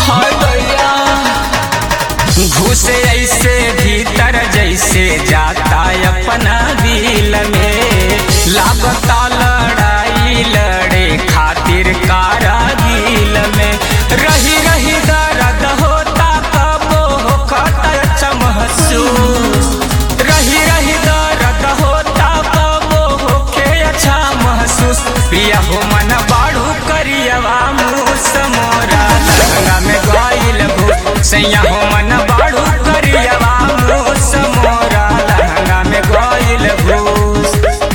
हाय दैया घुस ऐसे भीतर जैसे जाता अपना दिल में लागता लड़ाई लड़े खातिर कारागिल में रही रही दर्द होता कबो होता अच्छा महसूस रही रही दर्द होता कबो होके अच्छा महसूस पिया हो मन बाड़ू करियवा मुँह समोरा लहंगा में गइल भूत सैया हो मन बाड़ू करियवा मुँह समोरा लहंगा में गइल भूत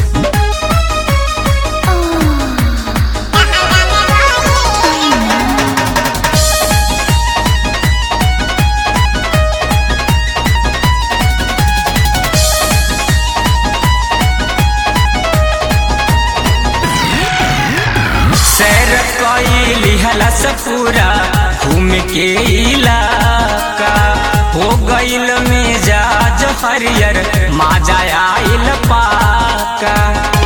सैर कइली हलस पूरा घूम के इलाका हो गइल मिजाज हरियर माजा आइल पाका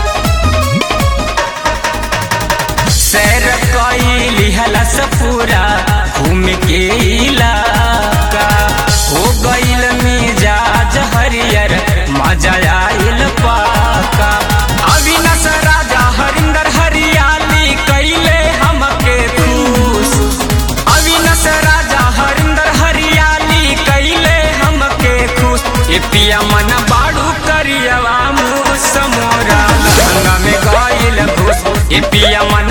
सैर कइली हलस पूरा घूम के इलाका हो गइल मिजाज हरियर मजा आइल पाका अविनाश राजा हरिंदर हरियाली कैले हमके खुश अविनाश राजा हरिंदर हरियाली कैले हमके खुश ए पिया मन बाड़ू करियवा मुँह समोरा लहंगा में गइल घुस ए पिया मन